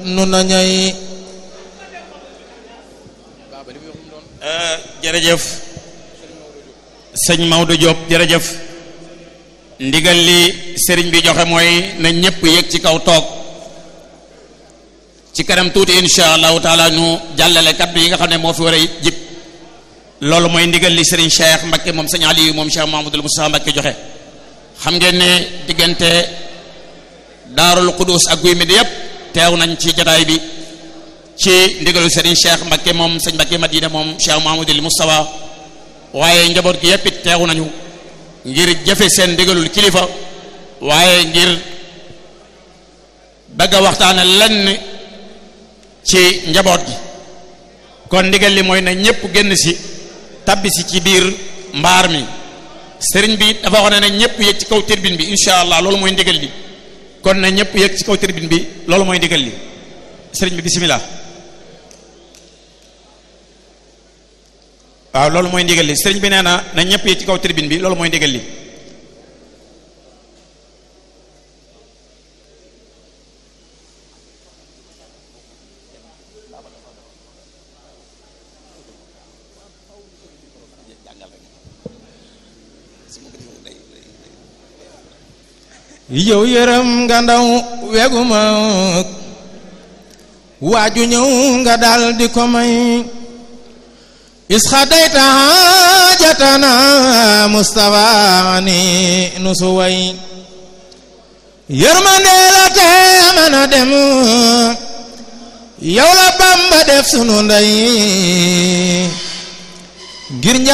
nu nañay jërëjëf sëñ Maodo Diop jërëjëf ndigal li sëriñ bi joxe mooy na ñëpp yëg ci kaw toog ci kanam tuuti insha allahu taala ñu jàllale kaddu yi nga xam ne moo fi war a jib loolu mooy ndigal li sëriñ Cheikh Mbakke moom sëñ Aliou moom Cheikh Mahamadul Moustapha Mbakke joxe xam ngeen ne diggante daarul Qudus ak guy mi di yëpp teew nañ ci jataay bi ci ndigalu sëriñ Cheikh Mbakke moom sëñ Mbakke Madina moom Cheikh Mahamadul Moustapha waaye njaboot gi yëpp it teew nañu ngir jëfe seen ndigalul kilifa waaye ngir bëgg a waxtaane lenn ci njaboot gi kon ndigal li mooy na ñëpp génn si tabbi si ci biir mbaar mi sëriñ bi dafa wax ne na ñëpp yëg ci kaw tribune bi incha allah loolu mooy ndigal li kon na ñëpp yëg ci kaw tribune bi loolu mooy ndigal li sëriñ bi bisimilah waaw loolu mooy ndigal li sëriñ bi nee na na ñëpp yëg ci kaw tribune bi loolu mooy ndigal li yow yërëm nga ndaw weguma waaju ñëw nga dal di ko may isxadayta jatana mustafa ni nusu way yërmande la te mën a dem yow la bamba def sunu ndey ngir